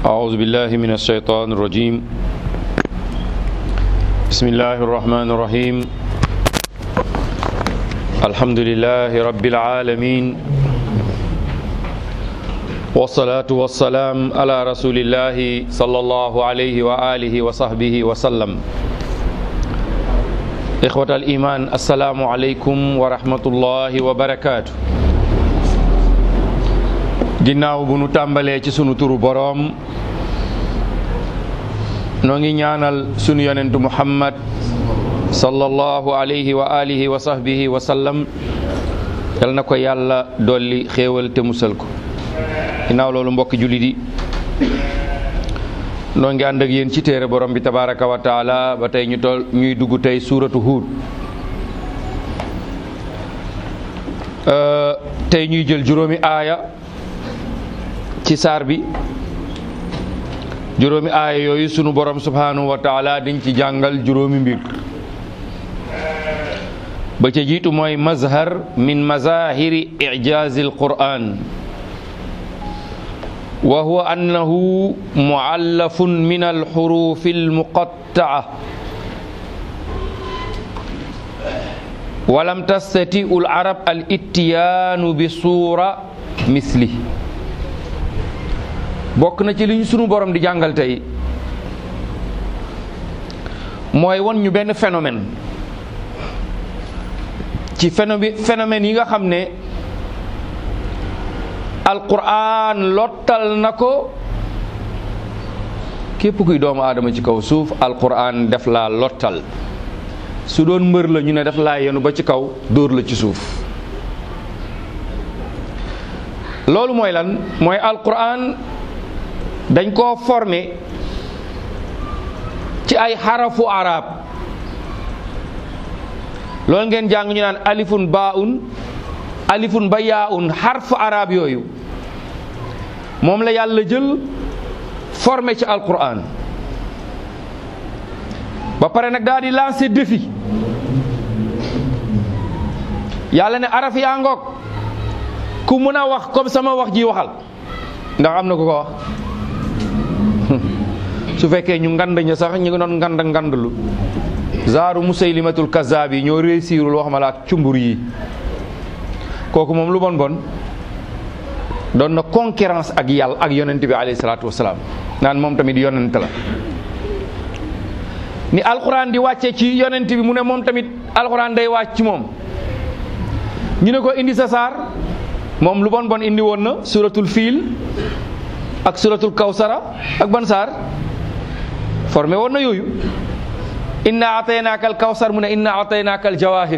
أعوذ بالله من الشيطان الرجيم بسم الله الرحمن الرحيم الحمد لله رب العالمين والصلاة والسلام على رسول الله صلى الله عليه وآله وصحبه وسلم إخوة الإيمان السلام عليكم ورحمة الله وبركاته ginnaaw bu nu tàmbalee ci sunu turu boroom noo ngi ñaanal sunu yonentu muhammad sallallahu alayhi wa alihi wa sahbihi wa sallam yal na ko yàlla dolli xéewal te musal ko ginnaaw loolu mbokki jullit yi noo ngi ànd ak yéen ci téere borom bi tabaraka wa taala ba tey ñu tol ñuy dugg tey suuratu huud tey ñuy jël juróomi aaya ci saar bi juróomi aaya yooyu sunu borom subhanahu wa taala diñ ci jàngal juróomi mbir ba ca jiitu mooy mazhar min mazahiri ijazi alquran wa huwa annahu muallafun min alxurufi almuqattaa walam tastatiu alarab al ittiyaanu bi suura misli bokk na ci li ñu sunu borom di jàngal tey mooy won ñu benn phénomène ci phénomène phénomène yi nga xam ne alquran lottal na ko képp kuy doomu aadama ci kaw suuf alquran def laa lottal su doon mbër la ñu ne def laa yenu ba ci kaw dóor la ci suuf loolu mooy lan mooy alquran dañ koo formé ci ay xarafu arab loolu ngeen jàng ñu naan alifun baun alifun ba yaaun xarfu arab yooyu moom la yàlla jël formé ci alquran ba pare nag daal di lancé défi yàlla ne araf yaa ngoog ku mun a wax comme sama wax ji waxal ndax am na ku ko wax su fekkee ñu ngand ña sax ñu ngi doon ngand ngandlu zaaru musaylimatul kazaab yi ñoo réussirul wax ma la ak cumbur yi kooku moom lu bon bon doon na concurrence ak yàlla ak yonent bi alayhi salaatu wasalaam naan moom tamit yonent la ni alxuraan di wàcce ci yonent bi mu ne moom tamit alxuraan day wàcc ci moom ñu ne ko indi sa saar moom lu bon bon indi woon na suratul fiil ak suratul kawsara ak ban saar formé woon na yooyu inna ataynaaka al kawsar mu ne inna ataynaaka al jawahir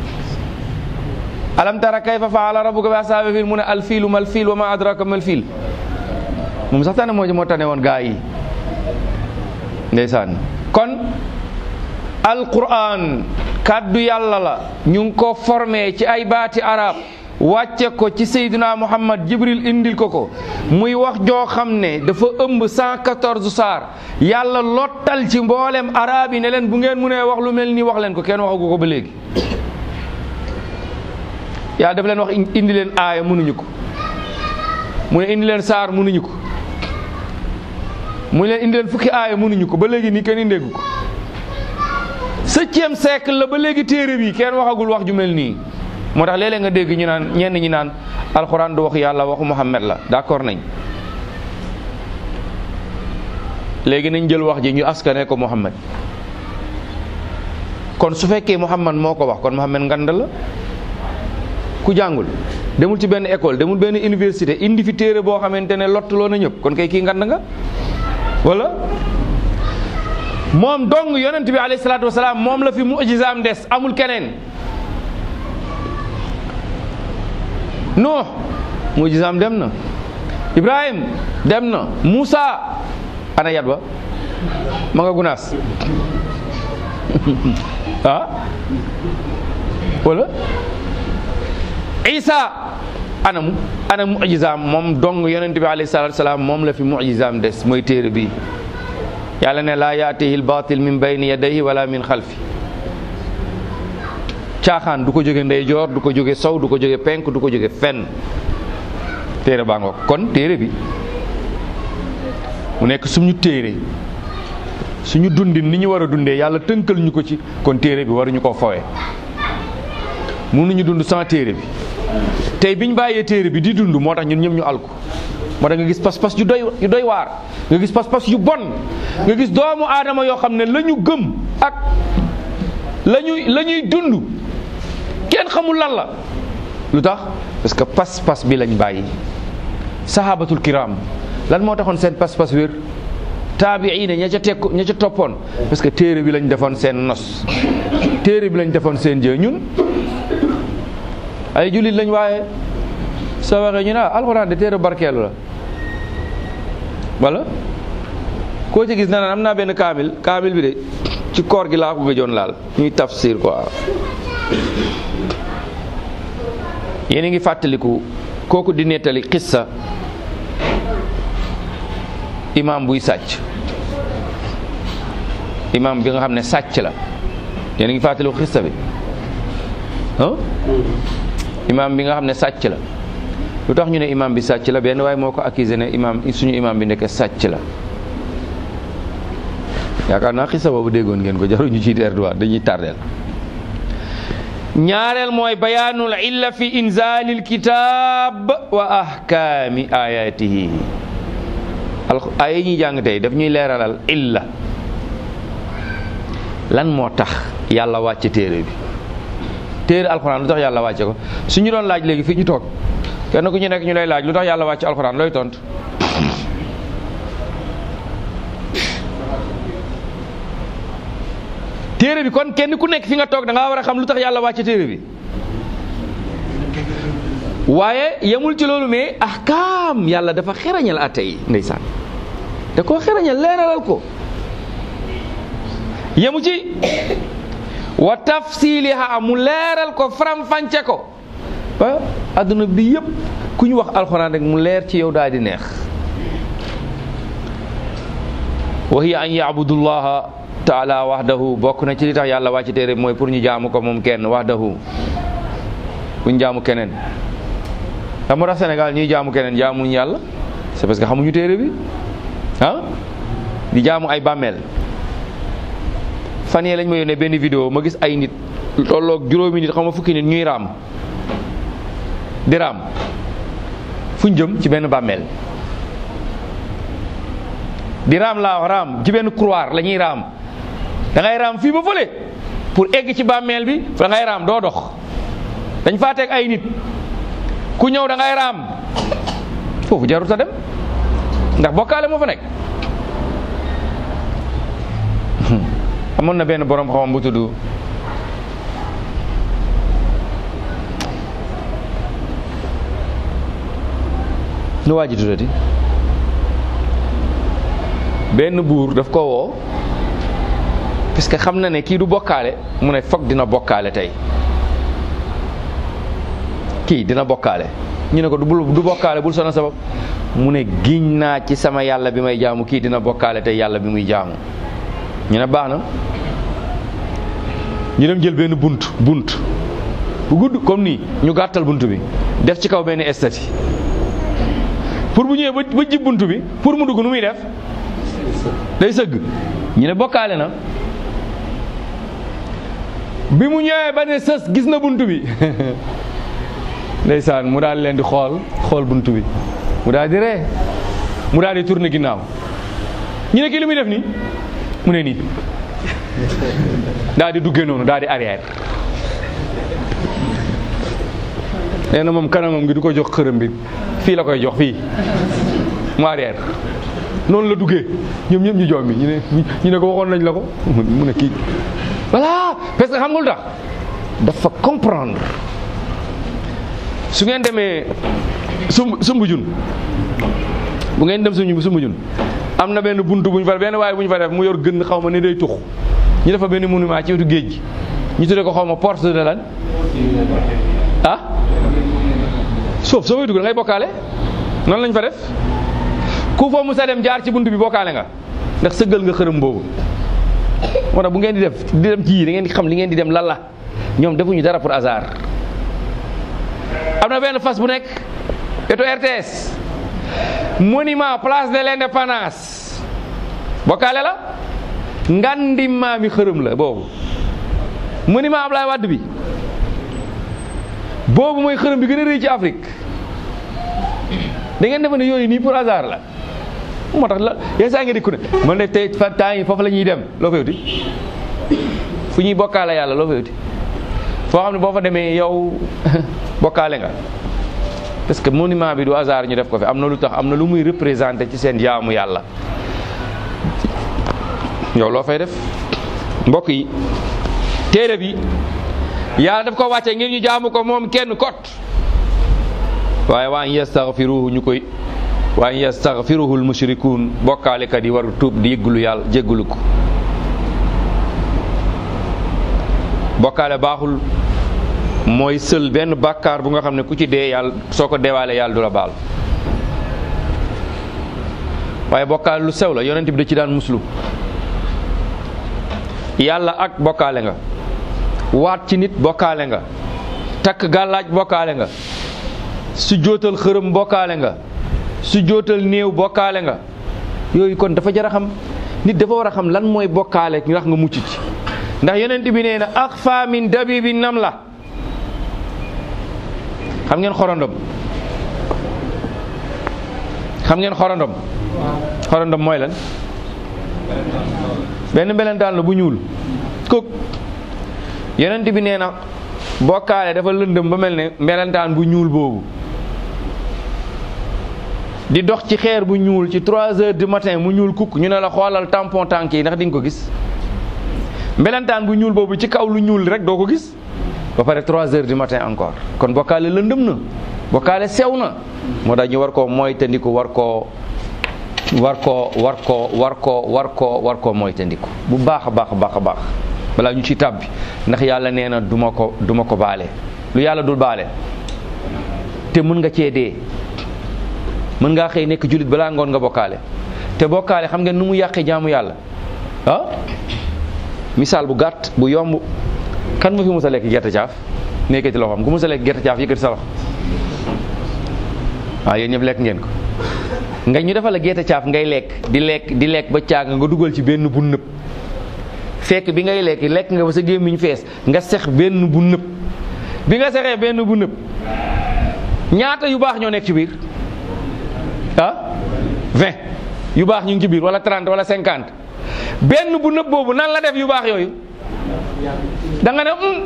alam tara kayfa faala rabbuka bi ashaabi fiil mu ne al fiilu mal fiil wa ma adraka mal fiil moom sax tane moo moo tane woon gaa yi ndeysaan kon alquran kàddu yàlla la ñu ngi ko formé ci ay baati arab wàcce ko ci Seydina Muhammad Jibril indil ko ko muy wax joo xam ne dafa ëmb 114 saar yàlla lottal ci mboolem arab yi ne leen bu ngeen mënee wax lu mel nii wax leen ko kenn waxagu ko ba léegi. yàlla dafa leen wax indi leen aaya mënuñu ko mu ne indi leen saar mënuñu ko mu ne leen indi leen fukki aaya mënuñu ko ba léegi nii kenn indeegu ko septième siècle la ba léegi téere bi kenn waxagul wax ju mel nii. moo tax léeg-léeg nga dégg ñu naan ñenn ñi naan alxuraan du wax yàlla waxu Muhammad la d'accord nañ léegi nañ jël wax ji ñu askane ko Muhammad kon su fekkee Muhammad moo ko wax kon Muhammad ngand la ku jàngul demul ci benn école demul benn université indi fi téere boo xamante ne lottuloo na ñëpp kon kay kii ngand nga wala moom dong yonent bi alayhi salaatu wasalaam moom la fi mujizaam des amul keneen Nuux mujizaam dem na Ibrahim dem na Muusa ana yat ba ma nga gunaas ah wala Isa ana mu ana mujizaam moom dong yonent bi alayhi salaatu salaam moom la fi mujizaam des mooy téere bi yàlla ne laa yaatihi al-baatil min bayni yadayhi wala min xalfi caaxaan du ko jóge ndeyjoor du ko jóge sow du ko jóge penk du ko jóge fenn téere baa ngoog kon téere bi mu nekk suñu téere suñu dundin ni ñu war a dundee yàlla tënkal ñu ko ci kon téere bi waruñu koo fowee mënuñu dund sans téere bi tey biñ bàyyee téere bi di dund moo tax ñun ñëpp ñu alku moo tax nga gis pas-pas yu doy yu doy waar nga gis pas-pas yu bon nga gis doomu aadama yoo xam ne la ñu gëm ak la ñuy la ñuy dund kenn xamul lan la lu tax parce que pas-pas bi lañ bàyyi sahabatul kiram lan moo taxoon seen pas-pas wér taabiina ña ca tekk ña ca toppoon parce que téere bi lañ defoon seen nos téere bi lañ defoon seen jë ñun ay jullit lañ waaye soo waxee ñu ne ah alxuraan de téere barkeelu la wala koo ci gis na naan am naa benn kaamil kaamil bi de ci koor gi laa ko gëjoon laal ñuy tafsir quoi yéen a ngi fàttaliku kooku di nettali xissa imam buy sàcc imam bi nga xam ne sàcc la yéen a ngi fàttaliku xissa bi ah imam bi nga xam ne sàcc la lu tax ñu ne imam bi sàcc la benn waaye moo ko accusé ne imam suñu imam bi nekk sàcc la yaakaar naa xisa boobu déggoon ngeen ko jaruñu ci erdoir dañuy tardeel ñaareel mooy bayaanul illa fi inzalil kitab wa ahkaami ayatihi al ay ñuy jàng tey daf ñuy leeralal illa lan moo tax yàlla wàcce téere bi téere alxuraan lu tax yàlla wàcce ko su ñu doon laaj léegi fii ñu toog kenn ku ñu nekk ñu lay laaj lu tax yàlla wàcce alxuraan looy tontu téere bi kon kenn ku nekk fi nga toog da ngaa war a xam lu tax yàlla wàcce téere bi waaye yemul ci loolu mais ahkaam yàlla dafa xerañal atte yi ndeysaan da koo xerañal leeralal ko yemu ci wa tafsiliha mu leeral ko faram-fànce ko ba adduna bi yëpp ku ñu wax alxuraan rek mu leer ci yow daal di neex wa hiya an yaabudullaha taala wahdahu bokk na ci li tax yàlla wàcc téere mooy pour ñu jaamu ko moom kenn wahdahu buñ jaamu keneen xam nga Sénégal ñuy jaamu keneen jaamuñ yàlla c'est parce que xamuñu téere bi ah di jaamu ay bàmmeel fan yee lañ ma yónnee benn vidéo ma gis ay nit tolloog juróomi nit xam nga fukki nit ñuy raam di raam fuñ jëm ci benn bàmmeel di raam laa wax raam ci benn couloir la ñuy raam da ngay raam fii ba fële pour egg ci bàmmeel bi da ngay raam doo dox dañ faa teg ay nit ku ñëw da ngay raam foofu jarut a dem ndax bokkaale moo fa nekk amoon na benn borom xam bu tudd nu waa ji tuddati benn buur daf ko woo parce que xam na ne kii du bokkaale mu ne foog dina bokkaale tey kii dina bokkaale ñu ne ko du du bokkaale bul sona sabab mu ne giñ naa ci sama yàlla bi may jaamu kii dina bokkaale tey yàlla bi muy jaamu ñu ne baax na ñu dem jël benn bunt bunt bu gudd comme nii ñu gàttal bunt bi def ci kaw benn estati pour bu ñëwee ba ba jib bunt bi pour mu dugg nu muy def day sëgg ñu ne bokkaale na bi mu ñëwee ba ne sës gis na bunt bi ndeysaan mu daal leen di xool xool bunt bi mu daal di ree mu daal di tourner ginnaaw ñu ne kii li muy def nii mu ne nii daal di duggee noonu daal di arrière nee na moom kanamam gi du ko jox xërëm bi fii la koy jox fii mu arrière noonu la duggee ñoom ñëpp ñu jox mi ñu ne ñu ne ko waxoon nañ la ko mu ne kii voilà parce que xam nga lu tax dafa comprendre su ngeen demee sumb sumb jun bu ngeen dem suñu sumb jun am na benn buntu bu ñu fa benn waaye bu ñu fa def mu yor gën xaw ma ne day tux ñu defa benn monument ci wetu géej gi ñu tuddee ko xaw ma porte de lan ah suuf soo koy dugg da ngay bokkaale noonu lañ fa def ku fa musa dem jaar ci buntu bi bokkaale nga ndax sëggal nga xërëm boobu moo tax bu ngeen di def di dem ci yii da ngeen di xam li ngeen di dem lan la ñoom defuñu dara pour hasard am na benn fas bu nekk wetu RTS monument place de l'indépendance bokkaale la ngandi maami xërëm la boobu monument Ablaye Wade bi boobu mooy xërëm bi gën a rëy ci Afrique da ngeen defe ne yooyu nii pour hasard la moo tax la yenn saa nga di ku ne man de tey fa temps yi foofu la ñuy dem loo fay wuti fu ñuy bokkaale yàlla loo fay wuti foo xam ne boo fa demee yow bokkaale nga parce que monument bi du hasard ñu def ko fi am na lu tax am na lu muy représenté ci seen jaamu yàlla yow loo fay def mbokk yi téere bi yàlla daf ko wàcce ngir ñu jaamu ko moom kenn kot waaye waa in yastaghfiruhu ñu koy waa in yastaghfiruhu almushrikuun bokkaalekat yi war tuub di yëggulu yàlla jéggulu ko bokkaale baaxul mooy sël benn bàkkaar bu nga xam ne ku ci dee yàlla soo ko deewaale yàlla du la baal waaye bokkaale lu sew la yonent bi da ci daan muslu yàlla ak bokkaale nga waat ci nit bokkaale nga takk gàllaaj bokkaale nga su jootal xërëm bokkaale nga su jootal néew bokkaale nga yooyu kon dafa jar a xam nit dafa war a xam lan mooy bokkaale ndax nga mucc ci ndax yonent bi nee na axfa min dabibi nam la xam ngeen xorondom xam ngeen xorondom xorondom mooy lan benn mbelentaan la bu ñuul kóog yonent bi nee na bokkaale dafa lëndëm ba mel ne mbelentaan bu ñuul boobu di dox ci xeer bu ñuul ci 3 heures du matin mu ñuul kukk ñu ne la xoolal tampon tànk yi ndax di nga ko gis mbelentaan bu ñuul boobu ci kaw lu ñuul rek doo ko gis ba pare 3 heures du matin encore kon bokkaale lëndëm na bokkaale sew na moo tax ñu war koo moytandiku war koo war koo war koo war koo war koo war koo moytandiku bu baax a baax a baax a baax balaa ñu ci tàbbi ndax yàlla nee na duma ko duma ko baale lu yàlla dul baale te mën nga cee dee mën ngaa xëy nekk jullit balaa ngoon nga bokkaale te bokkaale xam ngeen nu mu yàqee jaamu yàlla ah misaal bu gàtt bu yomb kan ma fi mos a lekk gerte caaf nekkati loxoom ku mos a lekk gerte caaf yëkkati sa loxo waaw yéen ñëpp lekk ngeen ko nga ñu defal la gerte caaf ngay lekk di lekk di lekk ba caag nga dugal ci benn bu nëb fekk bi ngay lekk lekk nga ba sa gémmiñ fees nga sex benn bu nëb bi nga sexee benn bu nëb ñaata yu baax ñoo nekk ci biir ah 20 yu baax ñu ngi ci biir wala 30 wala 50 benn bu nëb boobu nan la def yu baax yooyu da nga ne um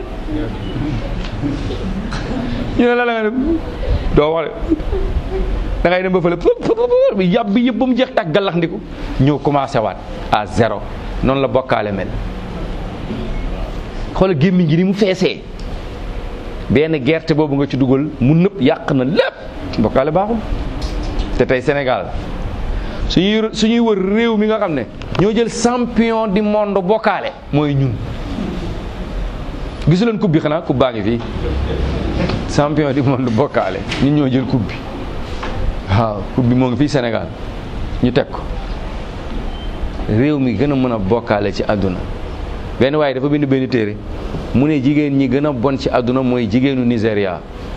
ñu ne la la nga ne doo wax de da ngay dem ba fële bi yàb bi yëpp ba mu jeex tàgg gallax ndiku ñëw commencé waat à zéro noonu la bokkaale mel xoolal gémmiñ gi ni mu feesee benn gerte boobu nga ci dugal mu nëpp yàq na lépp bokkaale baaxul te tey Sénégal suñuy suñuy wër réew mi nga xam ne ñoo jël champion du monde bokkaale mooy ñun gisu leen coupe bi xanaa coupe baa ngi fii champion du monde bokkaale ñun ñoo jël coupe bi waaw coupe bi moo ngi fii Sénégal ñu teg ko réew mi gën a mën a bokkaale ci àdduna benn waaye dafa bind benn téere mu ne jigéen ñi gën a bon ci àdduna mooy jigéenu Nigéria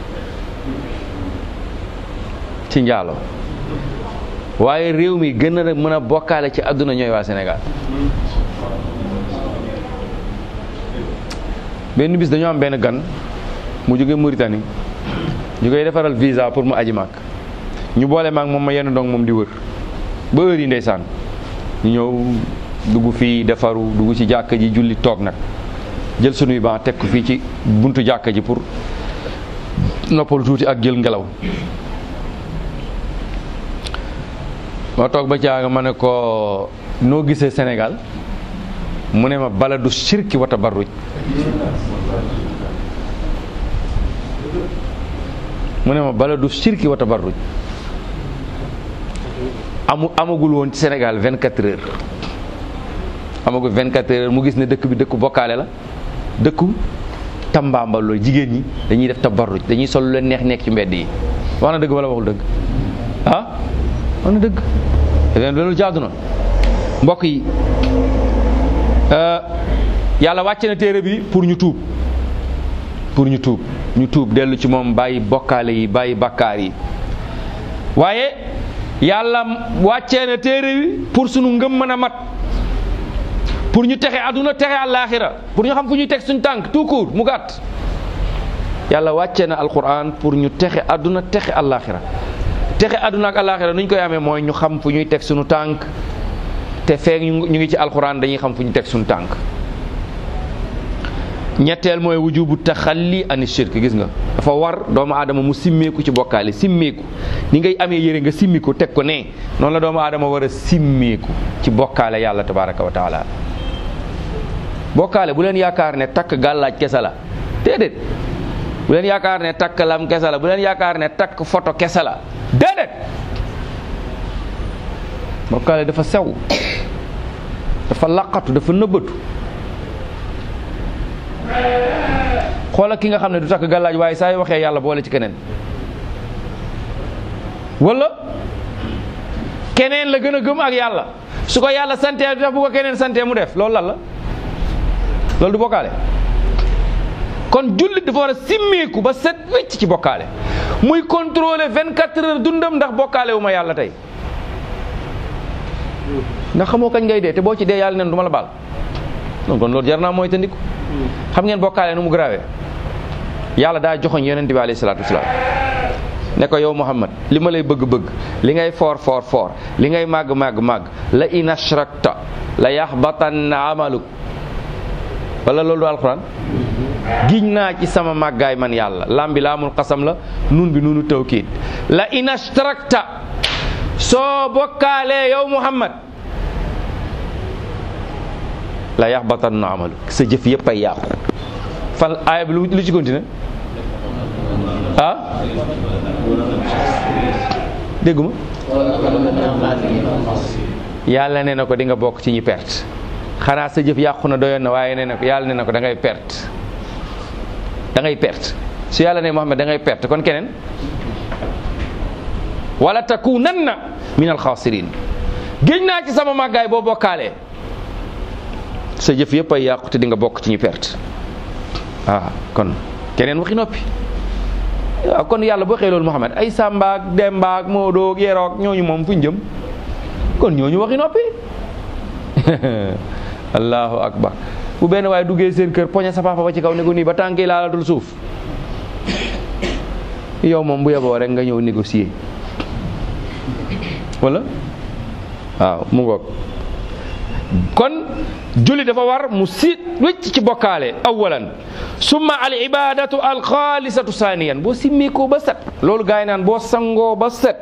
ci njaalo waaye réew mi gën a mën a bokkaale ci àdduna ñooy waa Sénégal benn bis dañoo am benn gan mu jóge Mauritanie ñu koy defaral visa pour mu aji màkk ñu boole maag moom ma yenn ndong moom di wër ba heure yi ndeysaan ñu ñëw dugg fii defaru dugg ci jàkka ji julli toog nag jël sunuy ban teg ko fii ci buntu jàkka ji pour noppal tuuti ak jël ngelaw ma toog ba caaga ma ne ko noo gisee Sénégal mu ne ma baladu shirki wa tabarruj mu ne ma baladu shirki wa tabarruj amu amagul woon ci Sénégal 24 heures amagul 24 heures mu gis ne dëkk bi dëkku bokkaale la dëkku tambaambaloo jigéen ñi dañuy def tabarruj dañuy sol lu leen neex nekk ci mbedd yi wax na dëgg wala waxul dëgg ah wax na dëgg leen loolu jaadu na mbokk yi yàlla wàcce na téere bi pour ñu tuub pour ñu tuub ñu tuub dellu ci moom bàyyi bokkaale yi bàyyi bakkaar yi waaye yàlla wàccee na téere wi pour sunu ngëm mën a mat pour ñu texe àdduna texe àllaaxira pour ñu xam fu ñuy teg suñu tànk tout court mu gàtt yàlla wàccee na alquran pour ñu texe àdduna texe àllaaxira texe àdduna ak àllaaxira nu ñu koy amee mooy ñu xam fu ñuy teg suñu tànk te feek ñu ngi ci alquran dañuy xam fu ñu teg suñu tànk ñetteel mooy wujubu taxalli ani shirk gis nga dafa war doomu aadama mu simmeeku ci bokkaale simmeeku ni ngay amee yére nga simmi ko teg ko ne noonu la doomu aadama war a simmeeku ci bokkaale yàlla tabaraka wa taala bokkaale bu leen yaakaar ne takk gàllaaj kese la déedéet bu leen yaakaar ne takk lam kese la bu leen yaakaar ne takk photo kese la déedéet bokkaale dafa sew dafa laqatu dafa nëbbatu xoola ki nga xam ne du takk gàllaaj waaye saa yu waxee yàlla boole ci keneen wala keneen la gën a gëm ak yàlla su ko yàlla santee du tax bu ko keneen santee mu def loolu lan la loolu du bokkaale kon jullit dafa war a simmeeku ba set wecc ci bokkaale muy contrôler 24 heures dundam ndax bokkaale wu ma yàlla tey ndax xamoo kañ ngay dee te boo ci dee yàlla neen du ma la baal donc kon loolu jar naa mooy tandiku xam ngeen bokkaale nu mu grawee yàlla daa joxoñ yonent bi alayhi salaatu wasalaam ne ko yow Muhammad li ma lay bëgg-bëgg li ngay foor foor foor li ngay màgg màgg màgg la in ashrakta la yaxbatanna amaluk wala loolu du alquran giñ naa ci sama màggaay man yàlla lam bi laamul xasam la nun bi nunu tawkiid la in ashrakta soo bokkaalee yow Muhammad la yaxbatanna amaluk sa jëf yëpp ay yàqu fan aaya bi lu lu ci continué ah dégguma yàlla nee na ko di nga bokk ci ñi perte xanaa sa jëf yàqu na doyoon na waaye nee na ko yàlla nee na ko da ngay perte da ngay perte su yàlla ne Muhammad da ngay perte kon keneen wala takunanna min alxaasirin géej naa ci sama màggaay boo bokkaalee sa jëf yëpp ay yàqu te di nga bokk ci ñi perte ah kon keneen waxi noppi waaw kon yàlla boo xëy loolu Muhammad ay Samba ak Demba ak Moodo ak Yero ak ñooñu moom fu ñu jëm kon ñooñu waxi noppi allahu akbar bu benn waaye duggee seen kër poñe sa papa ba ci kaw ne ko nii ba tànk yi laalatul suuf yow moom bu yeboo rek nga ñëw négocier wala waaw mu ngoog kon julli dafa war mu siit wécc ci bokkaale awalan summa al ibadatu al xaalisatu saaniyan boo simmeekoo ba set loolu gaa yi naan boo sangoo ba set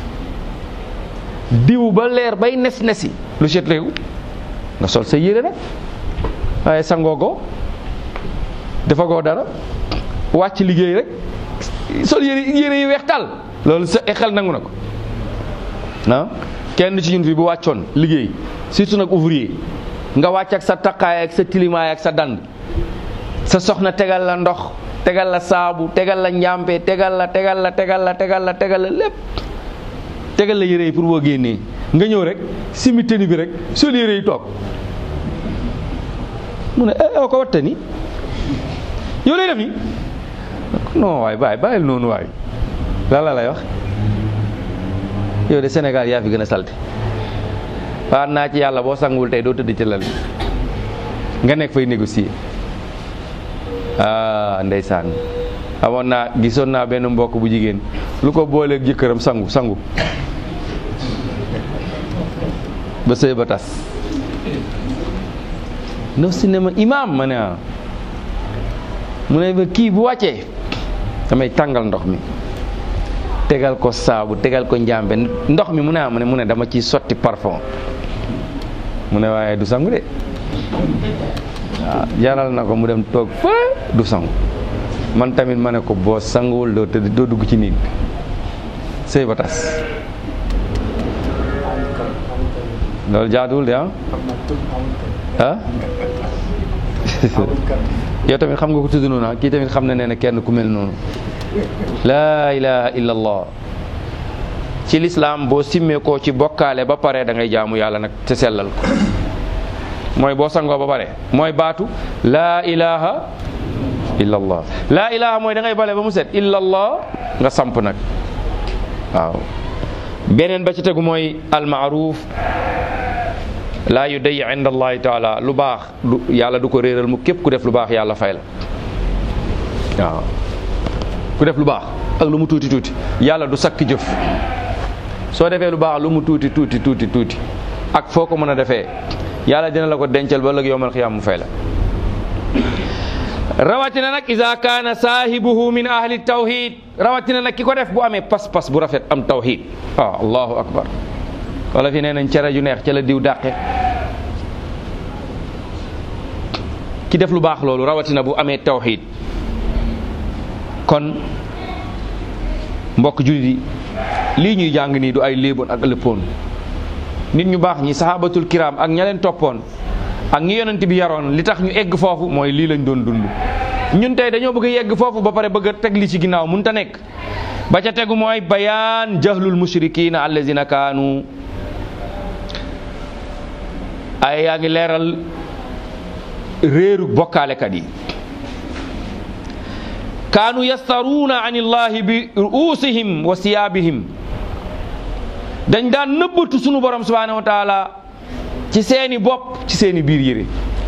diw ba leer bay nes nesi lu set réew nga sol sa yére rek waaye sangoo ko dafa goo dara wàcc liggéey rek sol yére yére yi weex tal loolu sa xel nangu na ko ah kenn ci ñun fi bu wàccoon liggéey surtout nag ouvrier nga wàcc ak sa taqaay ak sa tilimaay ak sa dand sa soxna tegal la ndox tegal la saabu tegal la njàmpe tegal la tegal la tegal la tegal la tegal la lépp tegal la yére yi pour boo génnee nga ñëw rek simi tëni bi rek sol yére yi toog mu ne eh ko watta ni yow lay def ni non waay bàyyi bàyyil noonu waay lan la lay wax yow de Sénégal yaa fi gën a salte waat naa ci yàlla boo sanguwul tey doo tëdd ci lal nga nekk fay négocier ah ndeysaan amoon naa gisoon naa benn mbokk bu jigéen lu ko booleeg jëkkëram sangu sangu ba sëy ba tas no si ne ma imaam ma ne ah mu ne ma kii bu wàccee damay tàngal ndox mi tegal ko saabu tegal ko njàmbe ndox mi mu ne ah mu ne mu ne dama ciy sotti parfum mu ne waaye du sangu de waaw jaral na ko mu dem toog fa du sangu man tamit ma ne ko boo sanguwul doo tëdd doo dugg ci nit sëy ba tas loolu jaaduwul de ah ah yow tamit xam nga ko tudd noonu kii tamit xam na nee na kenn ku mel noonu laa ilaha illa allah ci lislaam boo simmee koo ci bokkaale ba pare da ngay jaamu yàlla nag te sellal ko mooy boo sangoo ba pare mooy baatu laa ilaha illa allah laa ilaha mooy da ngay bale ba mu set illa allah nga samp nag waaw beneen ba ci tegu mooy almaaruf laa yu day inda allahi taala lu baax du yàlla du ko réeral mu képp ku def lu baax yàlla fay la waaw ku def lu baax ak lu mu tuuti tuuti yàlla du sakk jëf soo defee lu baax lu mu tuuti tuuti tuuti tuuti ak foo ko mën a defee yàlla dina la ko dencal ba ëllëg yowmal xiyaam mu fay la rawatina nag ida kaana saahibuhu min ahli tawhid rawatina nag ki ko def bu amee pas-pas bu rafet am tawhid waaw allahu akbar wala fi nee nañ cere ju neex ca la diw dàqe ki def lu baax loolu rawatina bu amee tawhid kon mbokk jullit yi lii ñuy jàng nii du ay léeboon ak lëppoon nit ñu baax ñi sahabatul kiram ak ña leen toppoon ak ñi yonent bi yaroon li tax ñu egg foofu mooy lii lañ doon dund ñun tey dañoo bëgg a yegg foofu ba pare bëgg a teg li ci ginnaaw mun ta nekk ba ca tegu mooy bayaan jahlul mushrikina allazina kaanu ay yaa ngi leeral réeru bokkaalekat yi kaanu yastaruuna an illahi bi ruusihim wa siyaabihim dañ daan nëbbatu sunu borom subhanahu wa taala ci seeni bopp ci seeni biir yére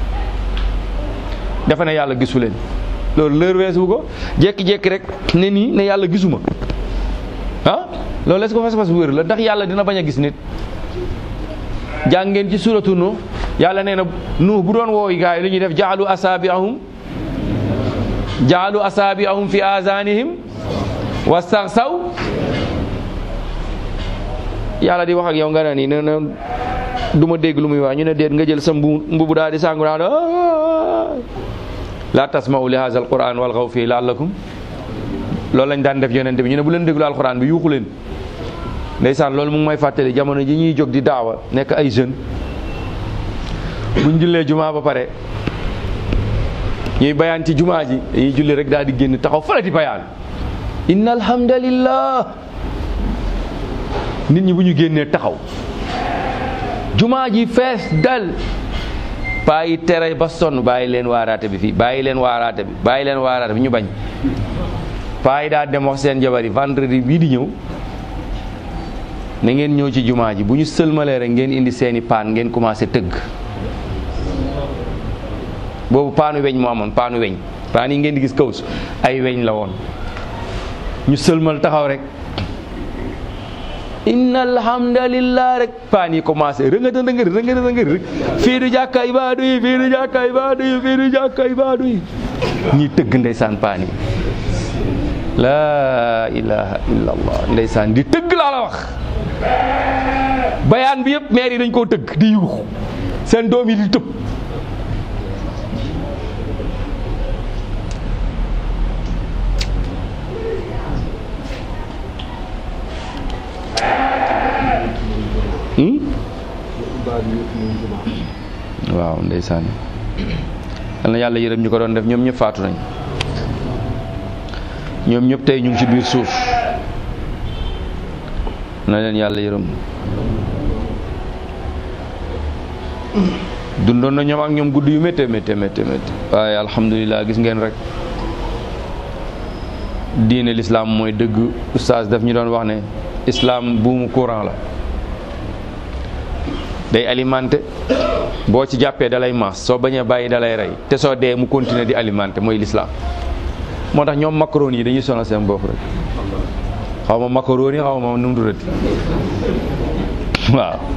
dafa ne yàlla gisu leen loolu lër weesu ko jékki-jékki rek ne nii ne yàlla gisuma ah loolu est-ce que fas-fas wér la ndax yàlla dina bañ a gis nit jàng ngeen ci suratu nu yàlla nee na nu bu doon wooy gaay lu ñuy def jaalu asaabiahum jaalu asaabiahum fi azanihim wastaxsaw yàlla di wax ak yow nga ne nii ne na du ma dégg lu muy wax ñu ne déet nga jël sa mbu mbubu daal di sàngu daal la tasma'u li hadha alquran walghaw fii la'allakum loolu lañ daan def yonente bi ñu ne bu leen déglu alquran bi yuuxu leen ndeysaan loolu mu ngi may fàttali jamono ji ñuy jóg di daawa nekk ay jeune buñ jullee jumaa ba pare ñuy bayaan ci jumaa ji dañuy julli rek daal di génn taxaw fële di bayaan inna alhamdulillah nit ñi bu ñu génnee taxaw jumaa ji fees dal bàyyi tere ba sonn bàyyi leen waaraate bi fii bàyyi leen waaraate bi bàyyi leen waaraate bi ñu bañ paa yi daa dem wax seen jabar yi vendredi bii di ñëw na ngeen ñëw ci jumaa ji bu ñu sëlmalee rek ngeen indi seeni paan ngeen commencé tëgg boobu paanu weñ moo amoon paanu weñ paan yi ngeen di gis kaws ay weñ la woon ñu sëlmal taxaw rek inna alhamdulillah rek paan yi commencé rëngata rëngër rëngata rëngër rek fii du jàkka ibaadu yi fii du jàkka ibaadu yi fii du jàkka ibaadu yi ñuy tëgg ndeysaan paan yi laa ilaha illa allah ndeysaan di tëgg laa la wax bayaan bi yëpp maire yi dañ koo tëgg di yuux seen doom yi di tëb waaw ndeysaan yal na yàlla yërëm ñu ko doon def ñoom ñëpp faatu nañ ñoom ñëpp tey ñu ngi ci biir suuf na leen yàlla yërëm dundoon na ñoom ak ñoom guddi yu méttee méttee méttee méttee waaye alhamdulilah gis ngeen rek diine l'islam mooy dëgg oustaz daf ñu doon wax ne islam buumu courant la day alimenté boo ci jàppee dalay maas soo bañee bàyyi dalay rey te soo dee mu continuer di alimenté mooy l'islam moo tax ñoom macaroni yi dañuy sonal seen bopp rek xaw ma macaroni xaw ma nu mu tuddati waaw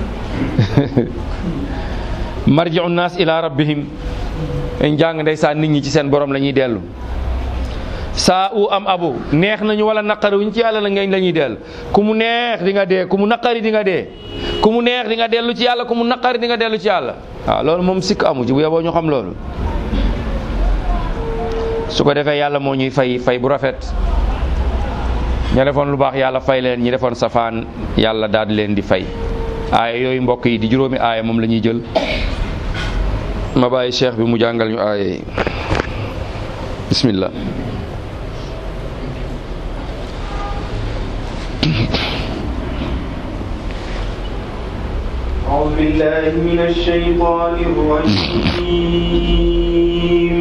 marji'u naas ila rabbihim dañ jàng ndeysaan nit ñi ci seen borom la ñuy dellu saa u am abu neex nañu wala naqari wuñ ci yàlla la ngeen la ñuy dellu ku mu neex di nga dee ku mu naqari di nga dee ku mu neex di nga dellu ci yàlla ku mu naqari di nga dellu ci yàlla waaw loolu moom sikk amu ci bu yeboo ñu xam loolu su ko defee yàlla moo ñuy fay fay bu rafet ña defoon lu baax yàlla fay leen ñi defoon safaan yàlla daal di leen di fay aaya yooyu mbokk yi di juróomi aaya moom la ñuy jël ma bàyyi cheikh bi mu jàngal ñu aaya yi bismillah أعوذ بالله من الشيطان الرجيم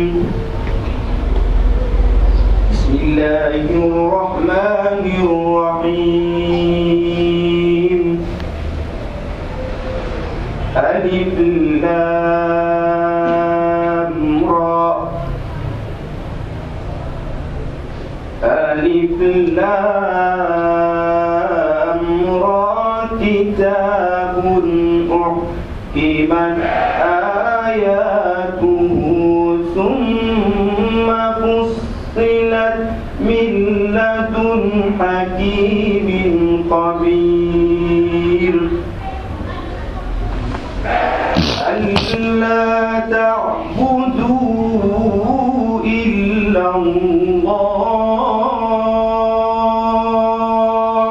بسم الله الرحمن الرحيم ألف لام را ألف لام را كتاب أحكمت آياته ثم فصلت من لدن حكيم خبير ألا تعبدوا إلا الله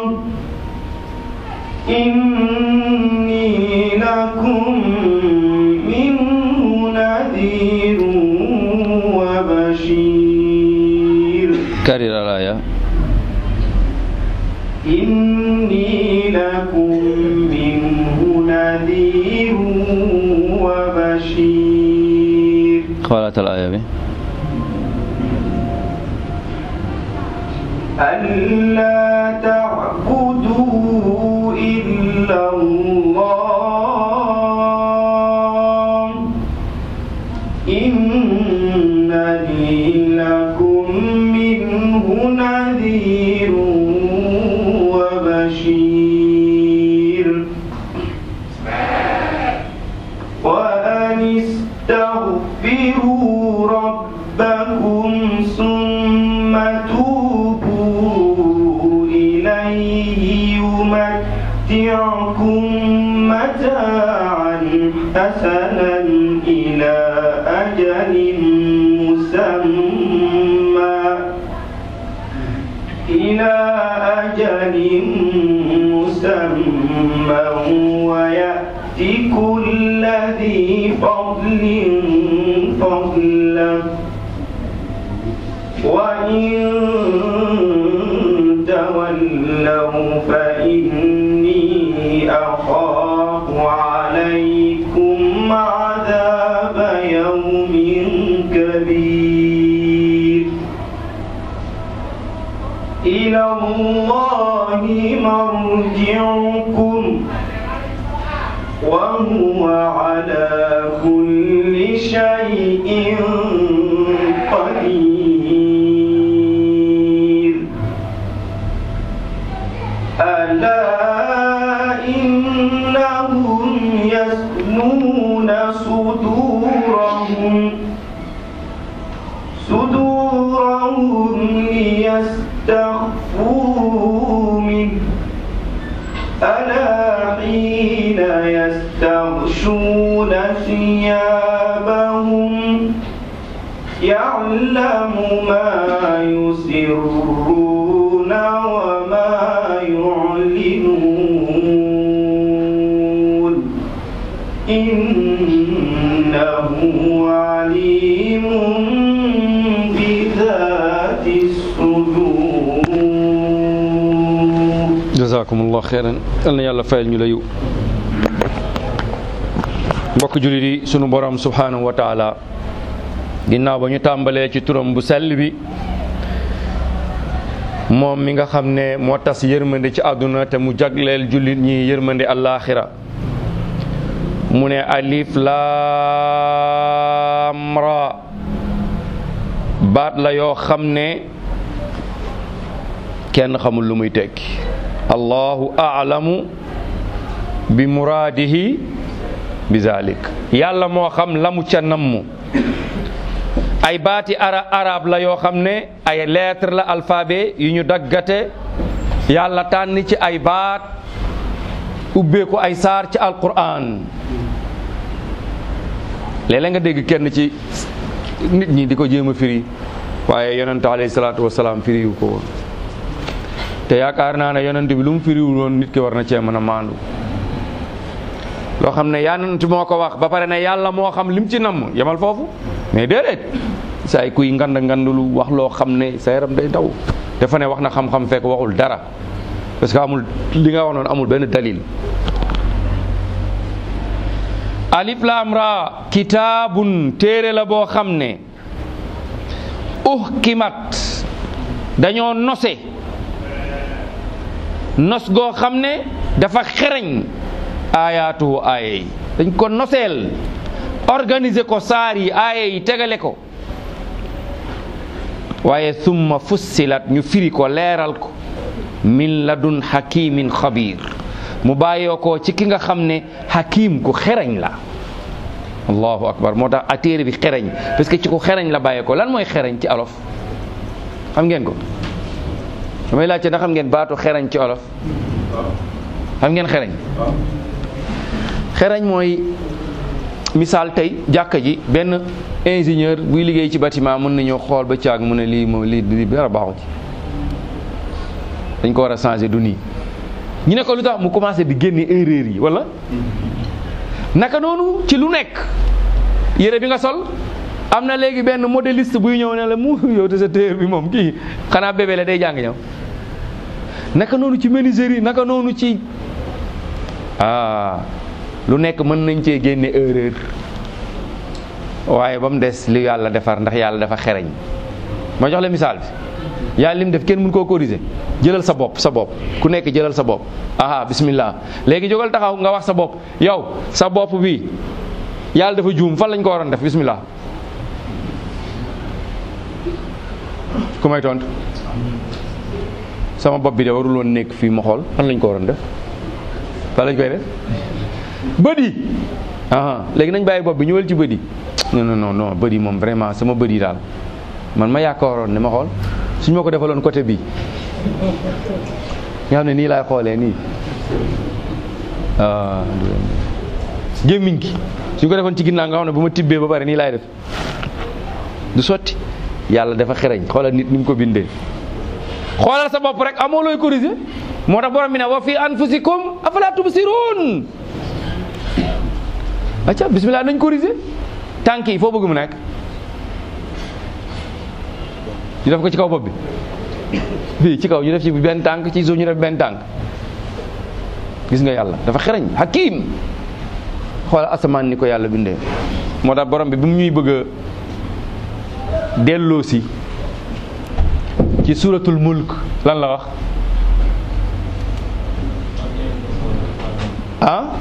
إني لكم منه نذير وبشير كرر الآية إني لكم منه نذير وبشير قالت الآية به ألا تعبدوا إلا الله إنني لكم منه نذير وبشير وأن استغفروا ربكم ثم توبوا إليه يمتعكم متاعا حسنا إلى أجل مسمى إلى أجل مسمى ويأتي كل ذي فضل فضله وإن تولوا فإني أخاف عليكم عذاب يوم كبير إلى الله مرجعكم وهو على كل شيء قدير ألا إنهم يثنون صدورهم صدورهم ليستخفوا منه ألا حين يستغشون ثيابهم يعلم ما يسرون وما يعلنون إنه عليم بذات الصدور jazakumullah xeyran yal na yàlla fayal ñu la yu mbokk jullit yi sunu borom subhanahu wa taala ginnaaw ba ñu tàmbalee ci turam bu sell bi moom mi nga xam ne moo tas yërmande ci àdduna te mu jagleel jullit ñi yërmande allaaxira mu ne alif laam ra baat la yoo xam ne kenn xamul lu muy tekki allahu aalamu bi muraadihi bi zalik yàlla moo xam la mu ca namm ay baati ara arab la yoo xam ne ay lettre la alphabet yu ñu daggate yàlla tànn ci ay baat ubbeeku ay saar ci alquran léeg-léeg nga dégg kenn ci nit ñi di ko jéem a firi waaye yonente alayhi salaatu wasalaam firi yu ko woon te yaakaar naa ne yonent bi lu mu firiwul woon nit ki war na cee mën a maandu loo xam ne yonent moo ko wax ba pare ne yàlla moo xam lim ci namm yemal foofu mais déedéet saay kuy ngand ngandulu wax loo xam ne sa yaram day daw dafa ne wax na xam-xam fekk waxul dara parce que amul li nga wax noonu amul benn dalil alif laam ra kitaabun téere la boo xam ne uhkimat dañoo nose nos goo xam ne dafa xereñ aayaatuhu aaya yi dañ ko noseel organiser ko saar yi aaye yi tegale ko waaye summa fussilat ñu firi ko leeral ko min ladun hakimin xabir mu bàyyoo ko ci ki nga xam ne hakim ku xereñ la allahu akbar moo tax a téere bi xereñ parce que ci ku xereñ la bàyyee ko lan mooy xereñ ci olof xam ngeen ko damay laajte ndax xam ngeen baatu xereñ ci olof xam ngeen xereñ xereñ mooy misaal tey jàkka ji benn ingénieur buy liggéey ci bâtiment mën nañoo xool ba caag mu ne lii moom lii lii dara baaxu ci dañ ko war a changer du nii ñu ne ko lu tax mu commencé di génne erreur yi wala naka noonu ci lu nekk yére bi nga sol am na léegi benn modéliste buy ñëw ne la mu yow te sa téer bi moom kii xanaa bébé la day jàng ñëw naka noonu ci menuiserie naka noonu ci ah lu nekk mën nañ cee génne erreur waaye ba mu des li yàlla defar ndax yàlla dafa xereñ ma jox la misaal bi yàlla lim def kenn mën koo corriger jëlal sa bopp sa bopp ku nekk jëlal sa bopp aha bismillah léegi jógal taxaw nga wax sa bopp yow sa bopp bi yàlla dafa juum fan lañ ko waroon def bismillah ku may tontu sama bopp bi de warul woon nekk fii ma xool fan lañ ko waroon def fan lañ koy def bët yi aha léegi nañ bàyyi bopp bi ñëwal ci bët yi non non non non bët yi moom vraiment sama bët yi daal man ma yaakaaroon ne ma xool suñ ma ko defaloon côté bi nga xam ne nii laay xoolee nii ah gémmiñ gi suñ ko defoon ci ginnaaw nga xam ne bu ma tibbee ba pare nii laay def du sotti yàlla dafa xereñ xoolal nit ni mu ko bindee xoolal sa bopp rek amoo looy corriger moo tax borom bi ne wa fi anfusikum afala tubsirun acca bismillah nañ corriger tànk yi foo bëgg mu nekk ñu def ko ci kaw bopp bi fii ci kaw ñu def ci benn tànk ci suuf ñu def benn tànk gis nga yàlla dafa xereñ hakim xoolal asamaan ni ko yàlla bindee moo tax borom bi bi mu ñuy bëgg a delloo si ci suratul mulk lan la wax ah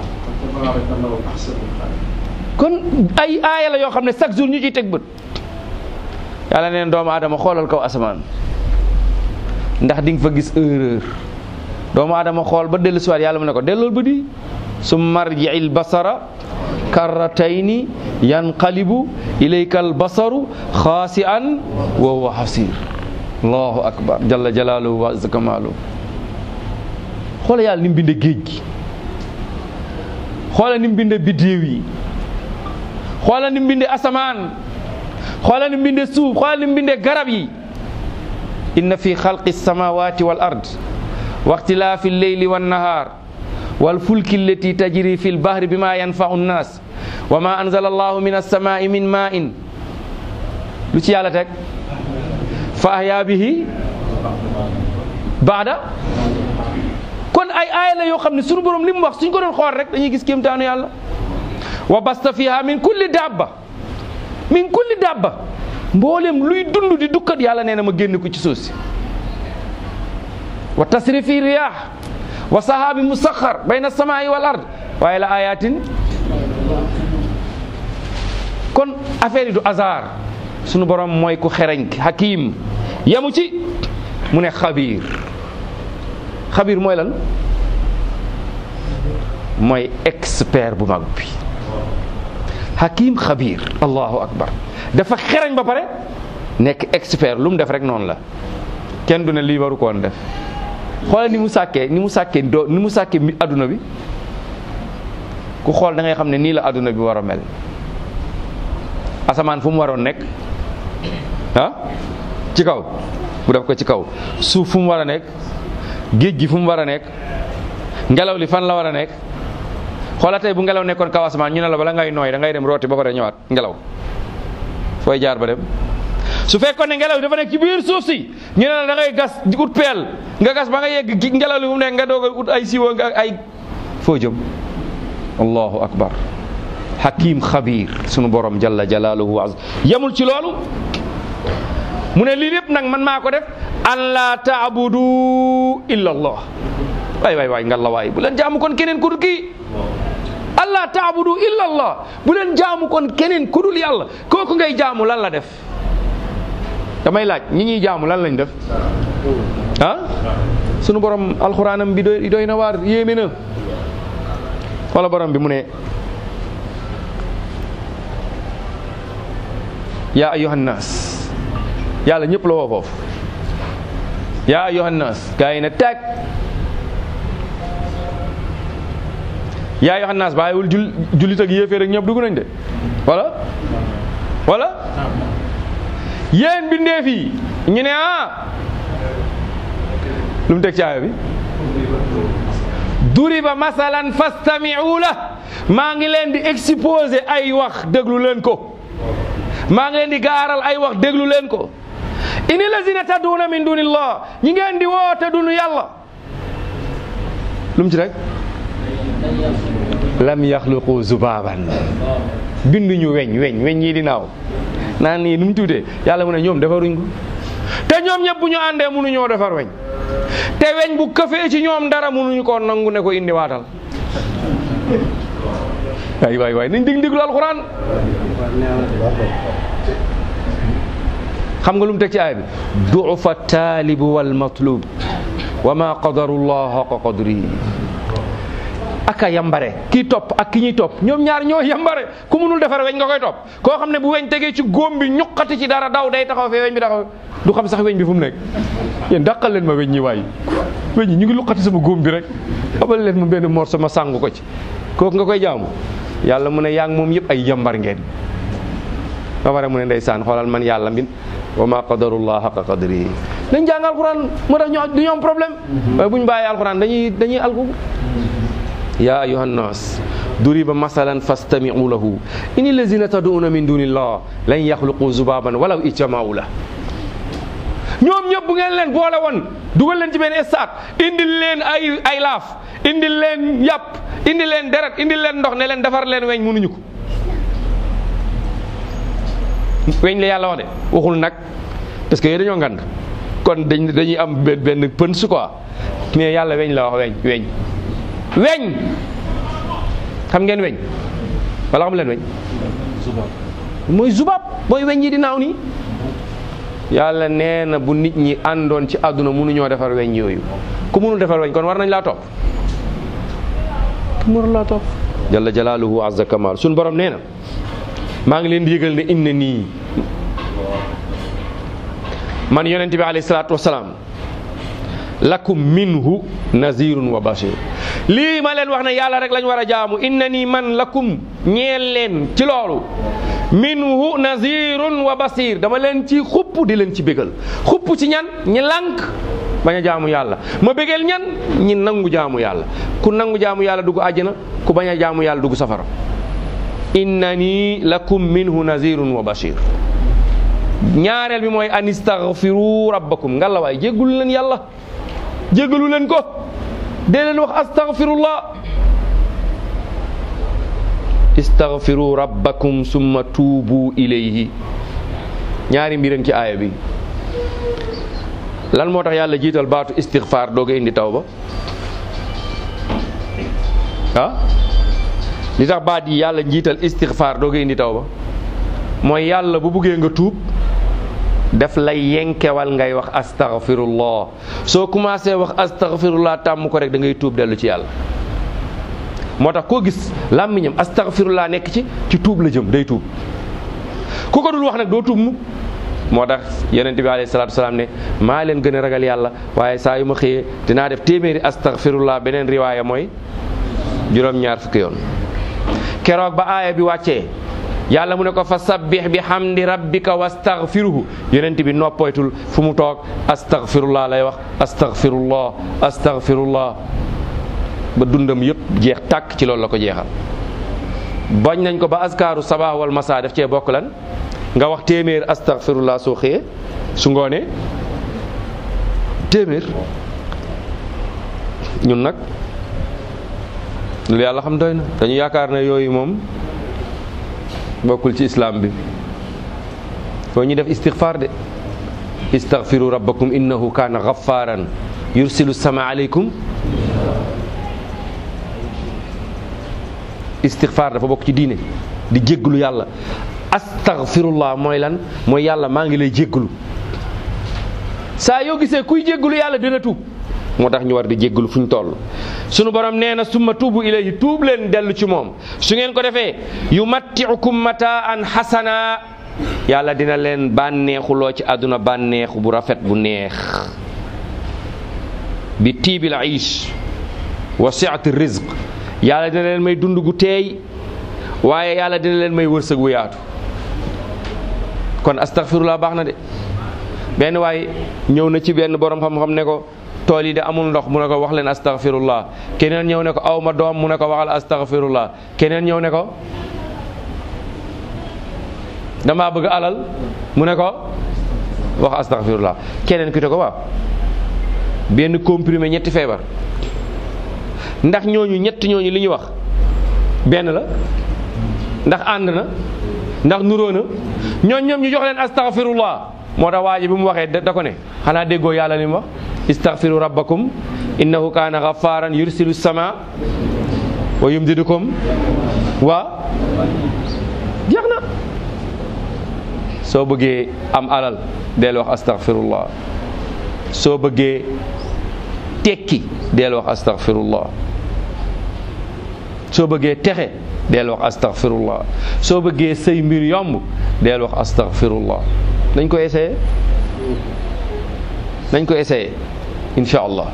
kon ay aaya la yoo xam ne chaque jour ñu ciy teg bët yàlla neen doomu aadama xoolal kaw asamaan ndax di nga fa gis erreur doomu aadama xool ba dellu siwaat yàlla mu ne ko dellool ba di su marji'il basara karratayni yanqalibu ilayka al basaru xaasi'an wa huwa hasir allahu akbar jalla jalaaluhu wa azza kamaaluhu xoola yàlla ni mu binde géej gi xoola ni mu binde biddéew yi xoola ni mu binde asamaan xoola ni mu binde suuf xoola ni mu binde garab yi inna fi xalqi samawati wal ard wa ixtilaafi lleyli wannahaar wal fulki allati tajri fi lbahri bima yanfau nnas wa ma anzala allahu min alsamai min ma in lu ci yàlla teg fa ahya bihi baada kon ay aaya la yoo xam ne sunu borom li mu wax suñ ko doon xool rek dañuy gis kéemtaanu yàlla wa basta fiha min kulli dabba min kulli dabba mboolem luy dund di dukkat yàlla nee na ma génn ko ci suuf si wa tasrifi riyah wa sahabi musaxar bayna samaa'i wal ard waaye la ayatin kon affaire yi du hasard sunu borom mooy ku xereñ hakim yamu ci mu ne xabiir xabiir mooy lan mooy expert bu mag bi hakim xabiir allahu akbar dafa xereñ ba pare nekk expert lu mu def rek noonu la kenn du ne lii waru koon def xoolal ni mu sàkkee ni mu sàkkee doo ni mu sàkkee mi adduna bi ku xool da ngay xam ne nii la adduna bi war a mel asamaan fu mu waroon nekk ah ci kaw bu def ko ci kaw suuf fu mu war a nekk géej gi fu mu war a nekk ngelaw li fan la war a nekk xoola tey bu ngelaw nekkoon kaw asamaan ñu ne la bala ngay nooy da ngay dem rooti ba pare ñëwaat ngelaw fooy jaar ba dem su fekkoon ne ngelaw dafa nekk ci biir suuf si ñu ne la da ngay gas di ut peel nga gas ba nga yegg gi ngelaw li fu mu nekk nga doog a ut ay siwo nga ay foo jëm allahu akbar hakim xabir sunu borom jalla jalaaluhu wa yemul ci loolu mu ne lii lépp nag man maa ko def an la taabudu illa allah waay waay waay ngalla waay bu leen jaamu kon keneen ku dul kii allah allah taabudu illa allah bu leen jaamu kon keneen ku dul yàlla kooku ngay jaamu lan la def damay laaj ñi ñuy jaamu lan lañ def ah sunu borom alxuraanam bi doy doy na waar yéeme na wala borom bi mu ne yaa ayyuhan naas yàlla ñëpp la woo foofu yaa ayyuhan naas gaa yi ne teg yaa ayyuhan naas bàyyiwul jul jullit ak yéeféer ak ñëpp dugg nañ de wala wala yéen bindeef yi ñu ne ah lu mu teg ci aaya bi duriba masalan fastami'u la maa ngi leen di exposé ay wax déglu leen ko maa ngi leen di gaaral ay wax déglu leen ko ini lazina tadduuna min dunillah ñi ngeen di woote dunu yàlla lu mu ci rek lam yaxluqu zubaban binduñu weñ weñ weñ yi di naaw naan nii nu mu tuutee yàlla mu ne ñoom defaruñ ko te ñoom ñëpp bu ñu àndee mënuñoo defar weñ te weñ bu këfee ci ñoom dara mënuñu ko nangu ne ko indi waatal waay waay waay nañ dig diglu alxuraan xam nga lu mu teg ci aaya bi duufa taalibu wal matlub wa ma qadaru llah haqa qadrihi aka yambare kii topp ak ki ñuy topp ñoom ñaar ñoo yambare ku mënul defar weñ nga koy topp koo xam ne bu weñ tegee ci góom bi ñuqati ci dara daw day taxaw fee weñ bi taxaw du xam sax weñ bi fu mu nekk yéen dàqal leen ma weñ ñi waay weñ ñi ñu ngi luqati sama góom bi rek abal leen ma benn morso ma sàngu ko ci kooku nga koy jaamu yàlla mu ne yaa ngi moom yëpp ay yambar ngeen ba pare mu ne ndeysaan xoolal man yàlla mbin wa ma qadarullah haqa qadrihi dañ jàng alquran moo tax ñu du ñu am problème waaye bu ñu bàyyee alquran dañuy dañuy alku ya ayuha nnas duriba masalan fastami'u lahu in allazina tad'una min dunillah lan yaxluqu zubaban walaw ijtama'u la ñoom ñëpp bu ngeen leen boole woon dugal leen ci benn stade indil leen ay ay laaf indil leen yàpp indil leen deret indil leen ndox ne leen defar leen weñ mënuñu ko weñ la yàlla wax de waxul nag parce que yooyu dañoo ngand kon dañ dañuy am benn benn pën su quoi mais yàlla weñ la wax weñ weñ weñ xam ngeen weñ wala xam leen weñ mooy zubab mooy weñ yi di naaw nii yàlla nee na bu nit ñi àndoon ci àdduna mënuñoo defar weñ yooyu ku mënul defar weñ kon war nañ laa topp ku mënul laa topp jalla jalaaluhu azza kamal suñ borom nee na maa ngi leen di yëgal ne inna nii man yonent bi alayhi salaatu wasalaam lakum minhu nazirun wa bashir lii ma leen wax ne yàlla rek lañ war a jaamu inna nii man lakum ñeel leen ci loolu minhu nazirun wa basir dama leen ci xupp di leen ci bégal xupp ci ñan ñi lànk bañ a jaamu yàlla ma bégal ñan ñi nangu jaamu yàlla ku nangu jaamu yàlla dugg àjjana ku bañ a jaamu yàlla dugg safara innani lakum minhu nazirun wa bashir ñaareel bi mooy an istaghfiru rabbakum ngalla waay jéggalu leen yàlla jéggalu leen ko dee leen wax astaghfirullah istaghfiru rabbakum summa tuubu ilayhi ñaari mbiram ci aaya bi lan moo tax yàlla jiital baatu istighfar dooga indi tawba ah li tax baat yi yàlla njiital istighfar dooga indi tawba mooy yàlla bu buggee nga tuub daf lay yenkewal ngay wax astaghfirullah soo commencé wax astaghfirullah tàmm ko rek da ngay tuub dellu ci yàlla moo tax koo gis làmmiñam astaghfirullah nekk ci ci tuub la jëm day tuub ku ko dul wax nag doo tuub mu moo tax yonent bi alayhi salaatu salaam ne maa leen gën a ragal yàlla waaye saa yu ma xëyee dinaa def téeméeri astaghfirullah beneen riwaaya mooy juróom-ñaar fukki yoon keroog ba aaya bi wàccee yàlla mu ne ko fa sabbih bi hamdi rabbika wastaghfiruhu yonent bi noppaytul fu mu toog astaghfirullah lay wax astaghfirullah astaghfirullah ba dundam yëpp jeex tàkk ci loolu la ko jeexal bañ nañ ko ba askaaru sabah wal masa def cee bokk lan nga wax téeméer astaghfirullah soo xëyee su ngoonee téeméer ñun nag lu yàlla xam doy na dañu yaakaar ne yooyu moom bokkul ci islam bi foo ñu def istighfar de istaghfiru rabbakum innahu kana ghaffaran yursilu sama aleykum istixfaar dafa bokk ci diine di jégglu yàlla astaghfirullah mooy lan mooy yàlla maa ngi lay jégglu saa yoo gisee kuy jégglu yàlla dina tuub moo tax ñu war di jégglu fu ñu toll sunu borom nee na summa tuubu ilayhi tuub leen dellu ci moom su ngeen ko defee yumattiukum mataan xasana yàlla dina leen bànneexuloo ci àdduna bànneexu bu rafet bu neex bi tiibil aish wa siati rizq yàlla dina leen may dund gu teey waaye yàlla dina leen may wërsëg wu yaatu kon astaghfirullah baax na de benn waaye ñëw na ci benn borom xam-xam ne ko tool yi de amul ndox mu ne ko wax leen astaghfirullah keneen ñëw ne ko aw ma doom mu ne ko waxal astaghfirullah keneen ñëw ne ko damaa bëgg alal mu ne ko wax astaghfirullah keneen ki te ko waaw benn comprimé ñetti feebar ndax ñooñu ñett ñooñu li ñu wax benn la ndax ànd na ndax nuróo na ñooñ ñoom ñu jox leen astaghfirullah moo tax waa ji bi mu waxee da ko ne xanaa déggoo yàlla li mu wax istaghfiru rabbakum innahu kaana ghafaran yursilu sama wa yumdidukum wa jeex na soo bëggee am alal del wax astaghfirullah soo bëggee tekki del wax astaghfirullah soo bëggee texe del wax astaghfirullah soo bëggee say mbir yomb del wax astaghfirullah nañ ko essayé nañ ko essayé incha allah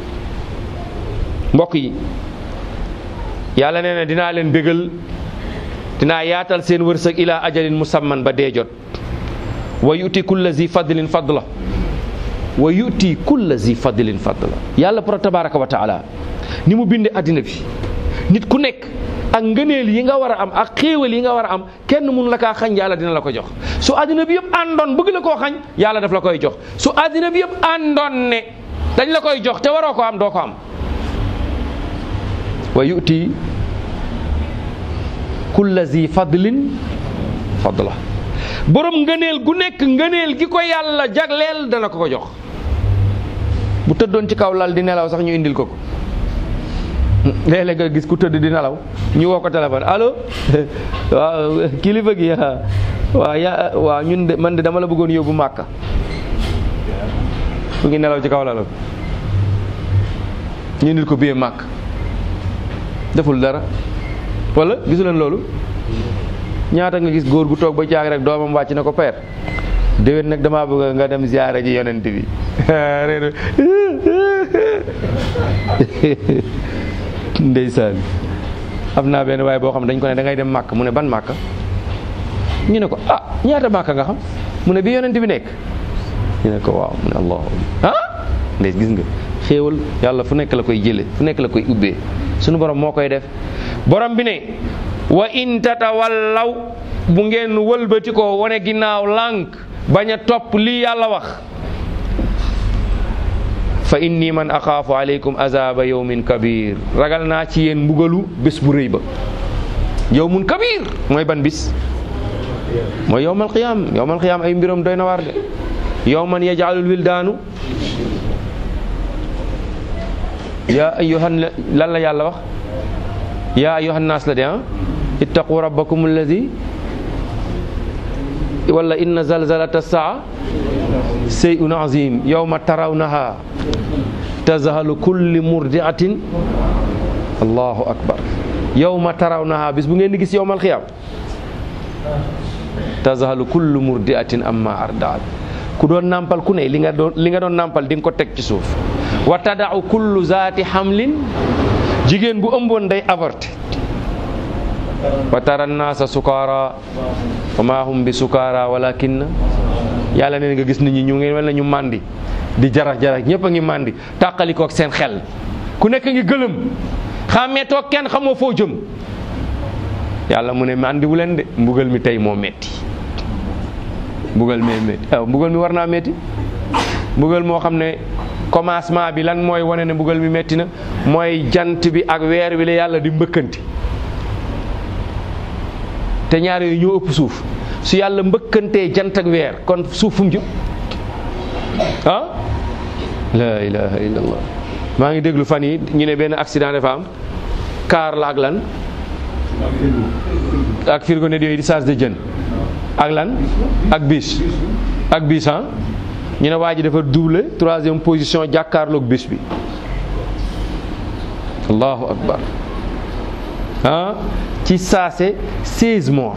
mbokk yi yàlla nee na dinaa leen bégal dinaa yaatal seen wërsëg ila ajalin musamman ba dee jot wa yuti kulla zi fadlin fadla wa yuti kulla zi fadlin fadla yàlla pour tabaraka wa taala ni mu binde addina bi nit ku nekk ak ngëneel yi nga war a am ak xéewal yi nga war a am kenn mun la kaa xañ yàlla dina la ko jox su àddina bi yëpp àndoon bëgg la koo xañ yàlla daf la koy jox su àddina bi yëpp àndoon ne dañ la koy jox te waroo ko am doo ko am wa yuti kulla zi fadlin fadla borom ngëneel gu nekk ngëneel gi ko yàlla jagleel dana ko ko jox bu tëddoon ci kaw lal di nelaw sax ñu indil ko ko léeg-léeg nga gis ku tëdd di nelaw ñu woo ko téléphone allo waaw kilifa gi waaw ya waaw ñun de man de dama la bëggoon yóbbu màkka mu ngi nelaw ci kaw lalam ñu indil ko biyee màkk deful dara wala gisu leen loolu ñaata nga gis góor gu toog ba jaag rek doomam wàcc na ko peer déwén nag damaa bëgg nga dem ziyaara ji yonent bi ndeysaan am naa benn waaye boo xam ne dañ ko ne da ngay dem màkk mu ne ban màkk ñu ne ko ah ñaata màkk nga xam mu ne bi yonent bi nekk ñu ne ko waaw mu ne allahu ah ndey gis nga xéewal yàlla fu nekk la koy jële fu nekk la koy ubbee sunu borom moo koy def borom bi ne wa in tatawallaw bu ngeen wëlbati ko wane ginnaaw lànk bañ a topp lii yàlla wax fa inni man axaafu aleykum azaba yawmin kabir ragal naa ci yéen mbugalu bés bu rëy ba yawmun kabir mooy ban bis mooy yawmal qiyaam yawmal qiyaam ay mbiram doy na waar de yawman yaj'alul wildaanu yaa ayyuhan lan la yàlla wax yaa ayyuhan naas la de ah ittaqu rabbakum alladi wala inna zalzalata saa shay'un azim yawma tarawnaha tazhalu kulli murdiatin allahu akbar yawma tarawnaha bis bu ngeen di gis yawmal xiyaam tazhalu kullu murdiatin amma ardaat ku doon nàmpal ku ne li nga doon li nga doon nàmpal di nga ko teg ci suuf wa tadau kullu zaati hamlin jigéen bu ëmboon day avorté wa tara naasa sukaara wa maa hum bi sukaara walakin yàlla neen nga gis nit ñi ñu ngi mel ne ñu màndi di jarax jarax ñëpp a ngi màndi tàqalikook seen xel ku nekk ngi gëlëm xàmmee toog kenn xamoo foo jëm yàlla mu ne màndiwu leen de mbugal mi tey moo metti mbugal mee metti waaw mbugal mi war naa metti mbugal moo xam ne commencement bi lan mooy wane ne mbugal mi metti na mooy jant bi ak weer wi la yàlla di mbëkkanti te ñaar yooyu ñoo ëpp suuf su yàlla mbëkkantee jant ak weer kon suuf fu mu jëm ah la ilaha illallah maa ngi déglu fan yi ñu ne benn accident dafa am kaar la ak lan ak frigo net yooyu di charge de jën ak lan ak bis ak bis ah ñu ne waa ji dafa double troisième position jàkkaarloog bis bi allahu akbar ah ci saase 16 morts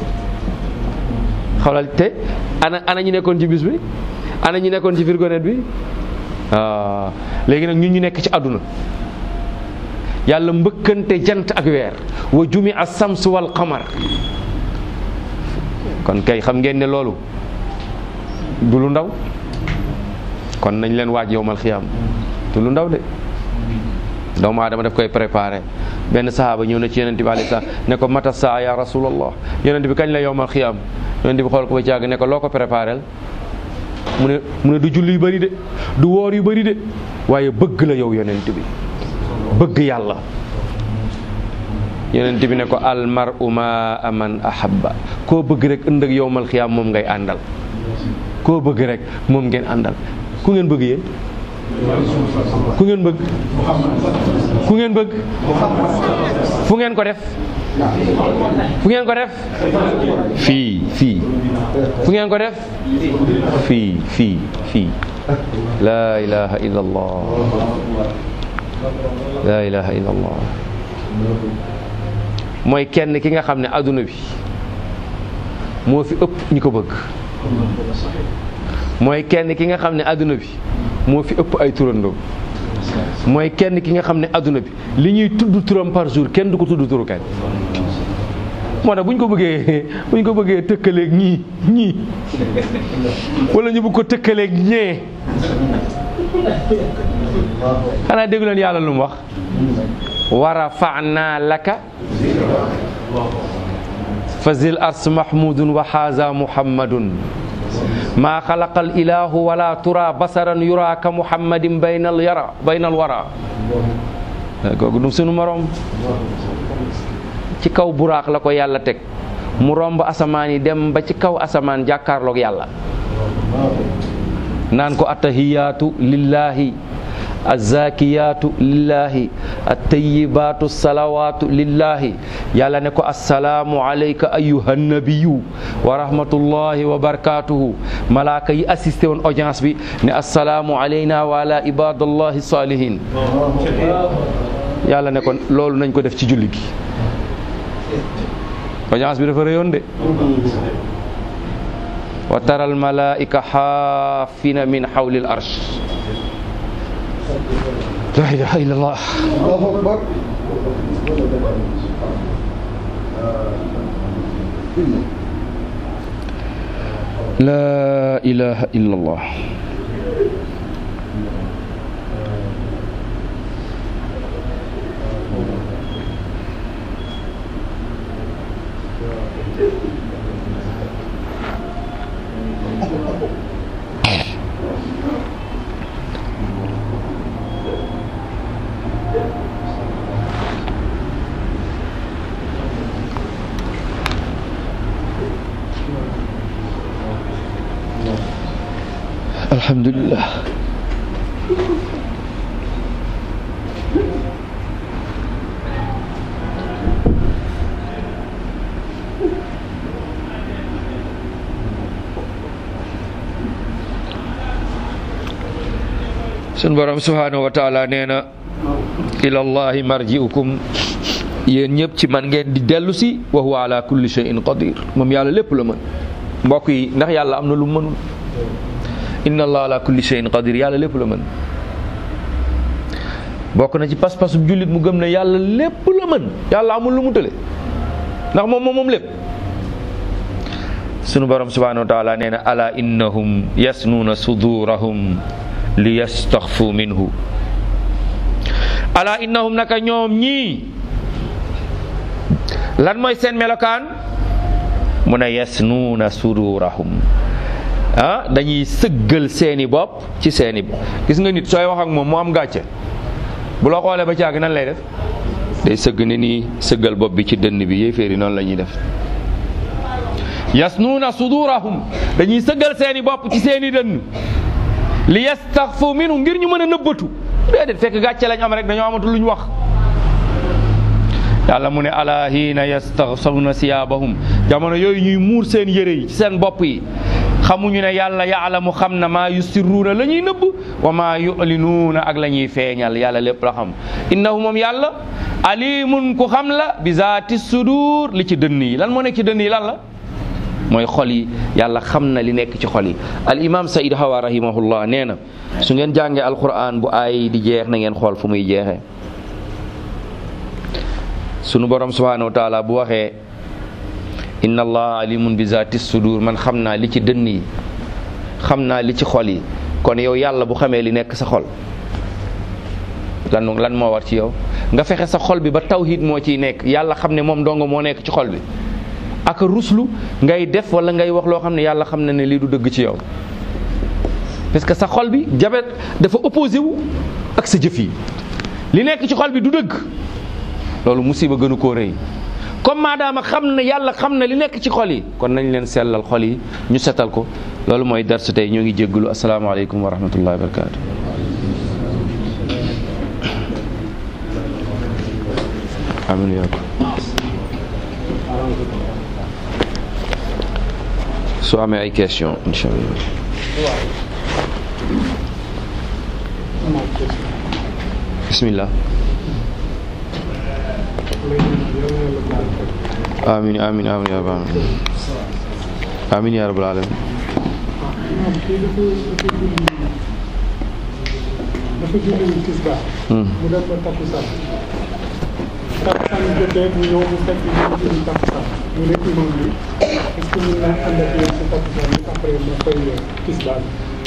xoolal te ana ana ñu nekkoon ci bis bi ana ñu nekkoon ci frigo net bi ah léegi nag ñun ñu nekk ci àdduna yàlla mbëkkante jant ak weer wa jumi a sams wal qamar kon kay xam ngeen ne loolu du lu ndaw kon nañ leen waaj yowmal xiyaam du lu ndaw de doomu aadama daf koy préparé benn sahaaba ñëw na ci yonente bi alayhi salaam ne ko mata saa ya rasulallah yonente bi kañ la yowmal xiyaam yonente bi xool ko ba càgg ne ko loo ko préparé mu ne mu ne du julli yu bëri de du woor yu bëri de waaye bëgg la yow yonent bi bëgg yàlla yonent bi ne ko almaru ma aman ahabba koo bëgg rek ëndëg yowmal xiyaam moom ngay àndal koo bëgg rek moom ngeen àndal ku ngeen bëgg yéen ku ngeen bëgg ku ngeen bëgg fu ngeen ko def fu ngeen ko def fii fii fu ngeen ko def fii fii fii laa ilaha illa allah laa ilaha illa allah mooy kenn ki nga xam ne adduna bi moo fi ëpp ñi ko bëgg mooy kenn ki nga xam ne adduna bi moo fi ëpp ay turandoo mooy kenn ki nga xam ne adduna bi li ñuy tudd turam par jour kenn du ko tudd turu kenn moo tax bu ñu ko bëggee bu ñu ko bëggee tëkkaleeg ñii ñii wala ñu bëgg ko tëkkaleeg ñee xanaa déggu leen yàlla lu mu wax wa rafa'na laka fa zil ars mahmudun wa haza muhammadun maa xalaqal ilahu wala tura basaran yura ka muhammadin baynal yara baynal wara kooku du sunu morom ci kaw buraax la ko yàlla teg mu romb asamaan yi dem ba ci kaw asamaan jàkkaarloog yàlla naan ko attahiyaatu lillahi azzakiyaatu lillahi attayibaatu salawaatu lillahi yàlla ne ko assalaamu alayka ayuha nabiyu wa rahmatullahi wa barakatuhu malaaka yi assisté woon audience bi ne assalaamu alayna wa ala ibadallahi salihin yàlla ne ko loolu nañ ko def ci julli gi audience bi dafa rëyoon de wa tara al malaika xaafina min xawli al arsh la ilaha illallah Allahu akbar la ilaha illallah alhamdulillah sun borom subhanahu wa taala nee na ilallahi marji'ukum yéen ñëpp ci man ngeen di dellu si wa huwa ala kulli shay'in qadir moom yàlla lépp la mën mbokk yi ndax yàlla am na lu mu mënul inna allah ala kulli shay'in qadir yàlla lépp la mën bokk na ci pas-pasu jullit mu gëm ne yàlla lépp la mën yàlla amul lu mu tële ndax moom moom moom lépp sunu borom subhanahu wa taala nee na ala innahum yasnuuna sudurahum li yastaxfu minhu ala innahum naka ñoom ñii lan mooy seen melokaan mu ne yasnuuna sudurahum ah dañuy sëggal seeni bopp ci seeni gis nga nit sooy wax ak moom mu am gàcce bu la xoolee ba caag nan lay def day sëgg ne nii sëggal bopp bi ci dënn bi yéeféeri noonu la ñuy def yasnuuna sudurahum dañuy sëggal seeni bopp ci seeni dënn li yastaxfu minhu ngir ñu mën a nëbbatu déedéet fekk gàcce lañ am rek dañoo amatul lu ñu wax yàlla mu ne ala hiina yastaxsawna siyaabahum jamono yooyu ñuy muur seen yére yi ci seen bopp yi xamuñu ne yàlla yaalamu xam na maa yusirruuna la ñuy nëbb wa maa yulinuuna ak la ñuy feeñal yàlla lépp la xam innahu moom yàlla alimun ku xam la bi zaati sudur li ci dënn yi lan moo nekk ci dënn yi lan la mooy xol yi yàlla xam na li nekk ci xol yi al imam said hawa rahimahullah nee na su ngeen jàngee alquran bu aay di jeex na ngeen xool fu muy jeexee sunu borom subhanahu wa taala bu waxee inna allah alimun bi zaati sudur man xam naa li ci dënn yi xam naa li ci xol yi kon yow yàlla bu xamee li nekk sa xol lan lan moo war ci yow nga fexe sa xol bi ba tawhid moo ciy nekk yàlla xam ne moom dongo moo nekk ci xol bi ak ruslu ngay def wala ngay wax loo xam ne yàlla xam na ne lii du dëgg ci yow parce que sa xol bi jabet dafa opposé wu ak sa jëf yi li nekk ci xol bi du dëgg loolu musiba gënu koo rëy comme maadaama xam na yàlla xam na li nekk ci xol yi kon nañ leen sellal xol yi ñu setal ko loolu mooy darsu tey ñoo ngi jégglu asalaamaaleykum wa rahmatullahi wa barakatu amin yaa ko soo amee ay question incha allah bismillah amin amin amin ya rabbal alamin amin ya rabbal alamin dafa julli tisbaar mu def ba takkusaan takkusaan jotee mu ñëw mu fekk ñu julli takkusaan mu ne imam bi est-ce que mën naa ànd ak yéen si takkusaan bi après ma fay tisbaar bi